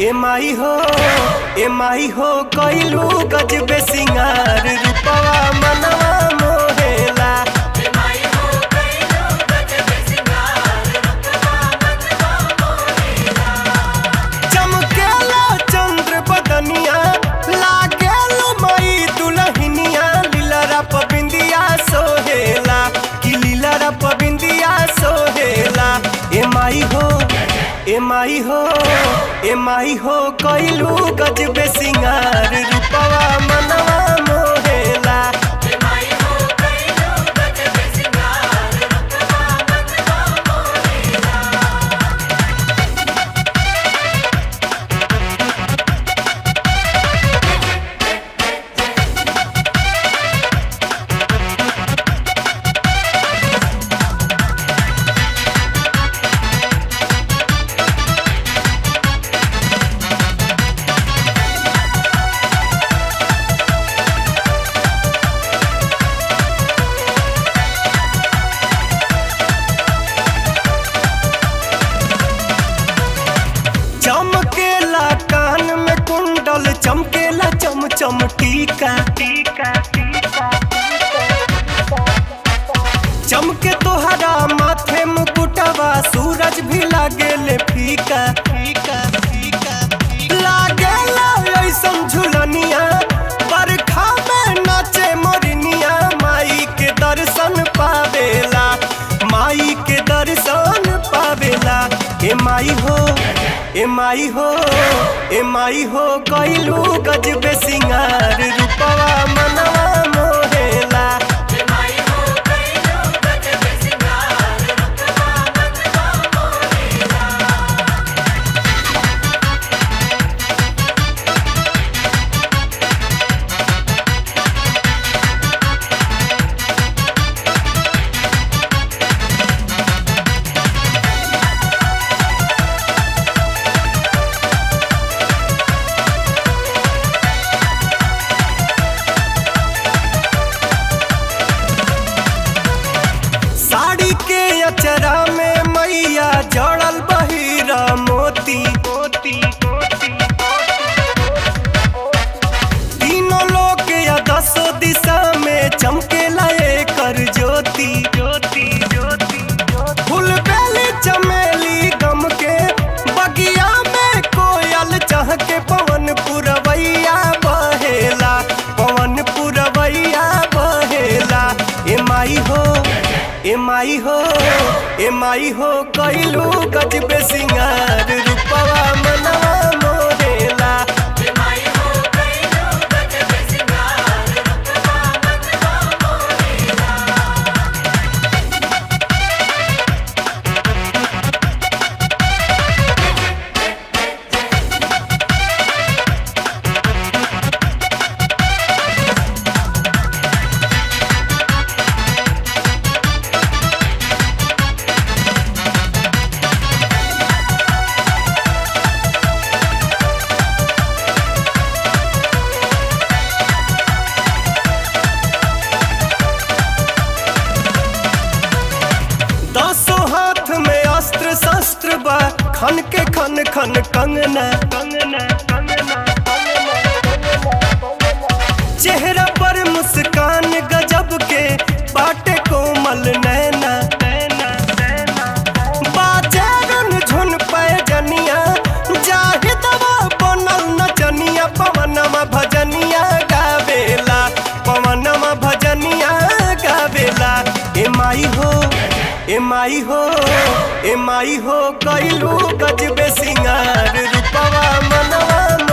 ए माई हो ए माई हो कइलू गजबे सिंगार रूपवा मनवा मोहेला चमकेला चंद्र बदनिया लागेलो मई दुलहिनिया लीलरा पबिंदिया सोहेला कि लीलरा पबिंदिया सोहेला ए माई हो ए माई हो ए माई हो कइलू गजबे सिंगार रूपवा मनवा मोहेला चमकेला कान में कुंडल चमकेला चम चम टीका टीका चमके तोहरा माथे मुकुटवा सूरज भी लागेले फीका फीका फीका लागेला ऐसन झुलनिया बरखा में नाचे मोरनिया माई के दर्शन पावेला माई के दर्शन पावेला ए माई हो ए माई हो ए माई हो कइलू गजबे सिंगार रूपवा मनवा मोहेला साड़ी के अचरा में मैया जड़ल बहिरा मोती मोती तीनों लोग या दसों दिशा में चमकेला कर ज्योति ज्योति ज्योति फूल बेली चमेली गम के बगिया में कोयल चह के पवन पुरवैया बहेला पवन पुरवैया बहेला ए माई हो ए माई हो ए माई हो कइलू गजबे सिंगार रूपवा मनवा मोहेला दसों हाथ में अस्त्र शस्त्र बा खन के खन खन कंगना कंगना कंगना चेहरा पर मुस्कान गजब के बाटे कोमल नैना नैना नैना बाजे रुन झुन पैजनिया जाहि दवा बनल नचनिया पवनमा भजनिया गावेला पवनमा भजनिया गावेला ए माई हो ए माई हो ए माई हो कइलू गजबे सिंगार रूपवा मनवा